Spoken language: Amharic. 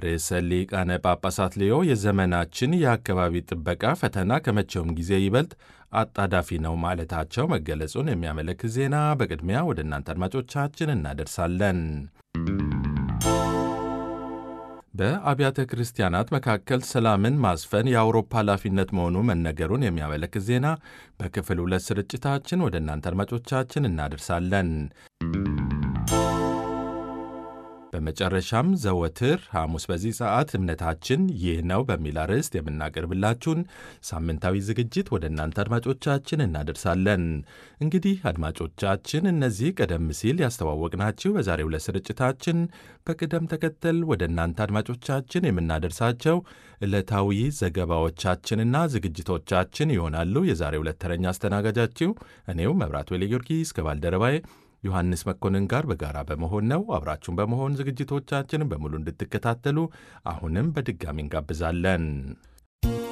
ርዕሰ ሊቃነ ጳጳሳት ሌዮ የዘመናችን የአካባቢ ጥበቃ ፈተና ከመቼውም ጊዜ ይበልጥ አጣዳፊ ነው ማለታቸው መገለጹን የሚያመለክት ዜና በቅድሚያ ወደ እናንተ አድማጮቻችን እናደርሳለን። በአብያተ ክርስቲያናት መካከል ሰላምን ማስፈን የአውሮፓ ኃላፊነት መሆኑ መነገሩን የሚያመለክት ዜና በክፍል ሁለት ስርጭታችን ወደ እናንተ አድማጮቻችን እናደርሳለን። በመጨረሻም ዘወትር ሐሙስ በዚህ ሰዓት እምነታችን ይህ ነው በሚል አርዕስት የምናቀርብላችሁን ሳምንታዊ ዝግጅት ወደ እናንተ አድማጮቻችን እናደርሳለን። እንግዲህ አድማጮቻችን እነዚህ ቀደም ሲል ያስተዋወቅናችሁ በዛሬው ዕለት ስርጭታችን በቅደም ተከተል ወደ እናንተ አድማጮቻችን የምናደርሳቸው ዕለታዊ ዘገባዎቻችንና ዝግጅቶቻችን ይሆናሉ። የዛሬው ዕለት ተረኛ አስተናጋጃችሁ እኔው መብራት ወሌ ጊዮርጊስ ከባልደረባዬ ዮሐንስ መኮንን ጋር በጋራ በመሆን ነው። አብራችሁን በመሆን ዝግጅቶቻችንን በሙሉ እንድትከታተሉ አሁንም በድጋሚ እንጋብዛለን።